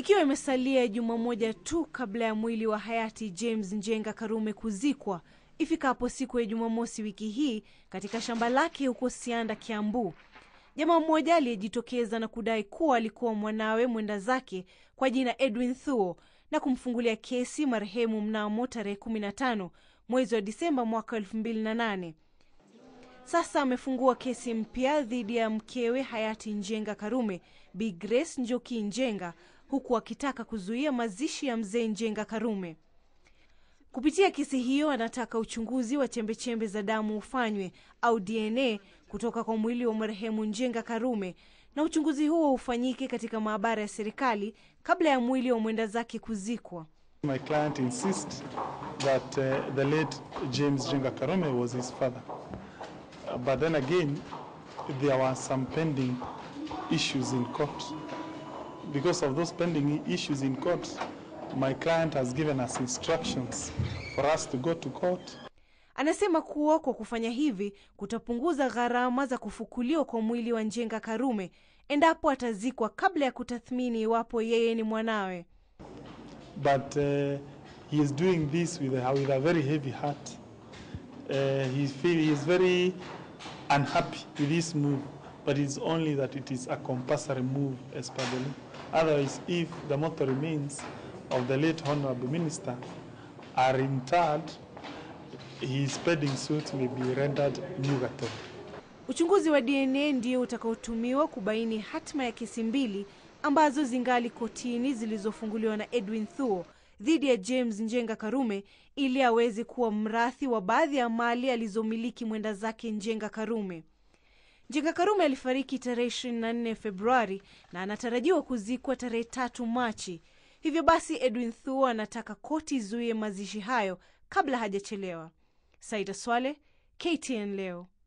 Ikiwa imesalia juma moja tu kabla ya mwili wa hayati James Njenga Karume kuzikwa ifikapo siku ya Jumamosi wiki hii katika shamba lake huko Sianda, Kiambu, jamaa mmoja aliyejitokeza na kudai kuwa alikuwa mwanawe mwenda zake kwa jina Edwin Thuo na kumfungulia kesi marehemu mnamo tarehe 15 mwezi wa Disemba mwaka 2008. Sasa amefungua kesi mpya dhidi ya mkewe hayati Njenga Karume, Bi Grace Njoki Njenga, huku akitaka kuzuia mazishi ya mzee Njenga Karume. Kupitia kesi hiyo, anataka uchunguzi wa chembechembe za damu ufanywe au DNA kutoka kwa mwili wa marehemu Njenga Karume, na uchunguzi huo ufanyike katika maabara ya serikali kabla ya mwili wa mwenda zake kuzikwa. My client insists that uh, the late James Jenga Karume was his father. Uh, but then again, there were some pending issues in court. Because of those pending issues in court, my client has given us instructions for us to go to court Anasema kuwa kwa kufanya hivi kutapunguza gharama za kufukuliwa kwa mwili wa Njenga Karume endapo atazikwa kabla ya kutathmini iwapo yeye ni mwanawe. but uh, he is doing this with a, with a very heavy heart. Uh, he, feel, he is very unhappy with this move, but it's only that it is a compulsory move as per the law. Otherwise, if the mortal remains of the late honorable minister are interred, his pending suit may be rendered nugatory. Uchunguzi wa DNA ndio utakaotumiwa kubaini hatma ya kesi mbili ambazo zingali kotini zilizofunguliwa na Edwin Thuo dhidi ya James Njenga Karume ili aweze kuwa mrathi wa baadhi ya mali alizomiliki mwenda zake Njenga Karume. Njenga Karume alifariki tarehe 24 Februari na anatarajiwa kuzikwa tarehe tatu Machi. Hivyo basi Edwin Thuo anataka koti izuie mazishi hayo kabla hajachelewa. Saida Swale, KTN leo.